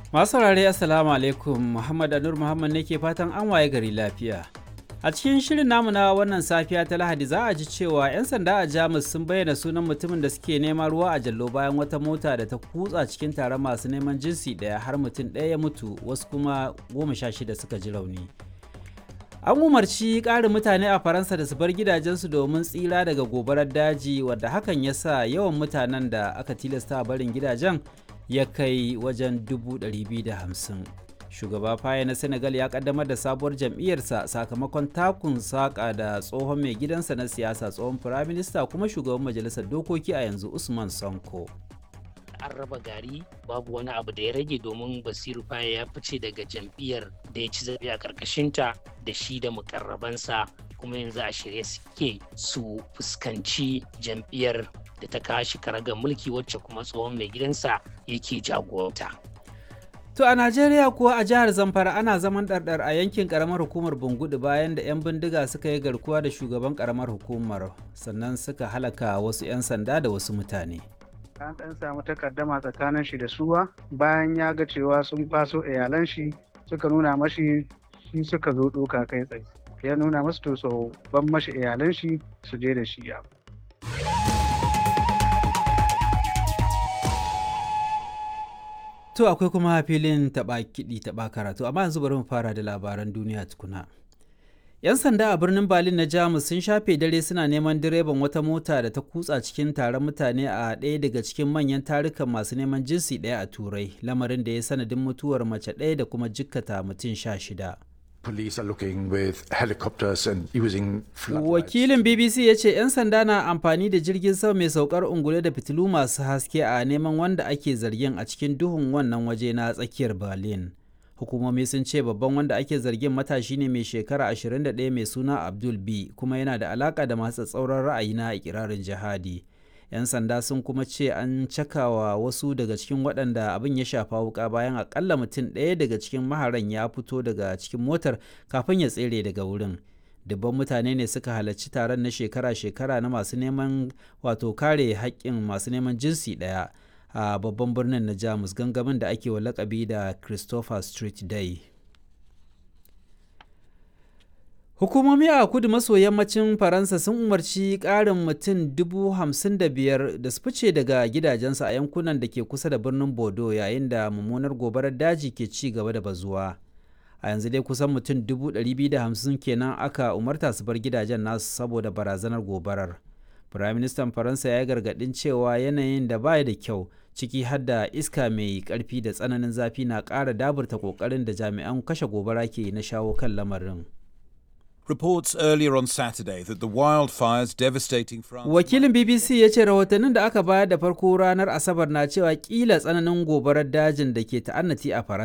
Masu saurare Assalamu alaikum Muhammad Anur Muhammad ne ke fatan an waye gari lafiya. A cikin shirin namu na wannan safiya ta Lahadi za a ji cewa 'yan sanda a Jamus sun bayyana sunan mutumin da suke neman ruwa a jallo bayan wata mota da ta kutsa cikin taron masu neman jinsi ɗaya har mutum ɗaya ya mutu wasu kuma goma sha shida suka ji rauni. An umarci ƙarin mutane a Faransa da su bar gidajensu domin tsira daga gobarar daji wadda hakan ya sa yawan mutanen da aka tilasta barin gidajen ya kai wajen 250. Shugaba Faye na Senegal ya kaddamar da sabuwar jam'iyyarsa sakamakon takun saƙa da tsohon mai gidansa na siyasa tsohon firaminista kuma shugaban majalisar dokoki a yanzu Usman Sonko. an raba gari babu wani abu da ya rage domin basiru faye ya fice daga jam'iyyar da ya ci zaɓe a ƙarƙashinta da shi da mukarrabansa kuma yanzu a shirye suke su fuskanci jam'iyyar da ta kashi karagar mulki wacce kuma tsohon mai gidansa yake jagoranta. To a Najeriya kuwa a jihar Zamfara ana zaman ɗarɗar a yankin ƙaramar hukumar Bungudu bayan da 'yan bindiga suka yi garkuwa da shugaban ƙaramar hukumar sannan suka halaka wasu 'yan sanda da wasu mutane. an ɗan samu takaddama tsakanin shi da suwa bayan ya ga cewa sun faso iyalan shi suka nuna mashi shi suka zo ɗoka kai tsaye ya nuna masu to so ban mashi iyalan shi su je da shi ya To akwai kuma filin taɓa kiɗi taɓa karatu amma yanzu bari mu fara da labaran duniya tukuna. 'Yan sanda a birnin Berlin na Jamus sun shafe dare suna neman direban wata mota da ta kutsa cikin taron mutane a ɗaya daga cikin manyan tarukan masu neman jinsi ɗaya a Turai, lamarin da ya sanadin mutuwar mace ɗaya da kuma jikkata mutum sha shida. Police are looking with helicopters and using Wakilin BBC ya ce 'yan sanda na amfani da jirgin sama mai saukar ungule da fitilu masu haske a neman wanda ake zargin a cikin duhun wannan waje na tsakiyar Berlin. hukumomi sun ce babban wanda ake zargin matashi ne mai shekara 21 mai suna abdul b kuma yana da alaka da masu tsauran ra'ayi na ikirarin jihadi yan sanda sun kuma ce an cakawa wasu daga cikin waɗanda abin ya shafa wuka bayan akalla mutum ɗaya daga cikin maharan ya fito daga cikin motar kafin ya tsere daga wurin dubban mutane ne suka halarci taron na shekara-shekara na masu neman wato kare haƙƙin masu neman jinsi ɗaya a babban birnin na jamus gangamin da ake wa lakabi da christopher street day hukumomi a kudu maso yammacin faransa sun umarci ƙarin mutum dubu hamsin da biyar da su fice daga gidajensu a yankunan da ke kusa da birnin bordeaux yayin da mummunar gobarar daji ke ci gaba da bazuwa a yanzu dai kusan mutum dubu ɗari biyu da hamsin kenan aka umarta su bar gidajen nasu saboda barazanar gobarar Firaministan Faransa ya gargaɗin cewa yanayin da baya da kyau ciki har da iska mai ƙarfi da tsananin zafi na ƙara daburta ƙoƙarin da jami'an kashe gobara ke na shawo kan lamarin. Reports earlier on Saturday that the wildfires devastating France. Wakilin BBC ya ce rahotannin da aka bayar da farko ranar Asabar na cewa kila tsananin gobarar dajin da ke ta'annati a Faransa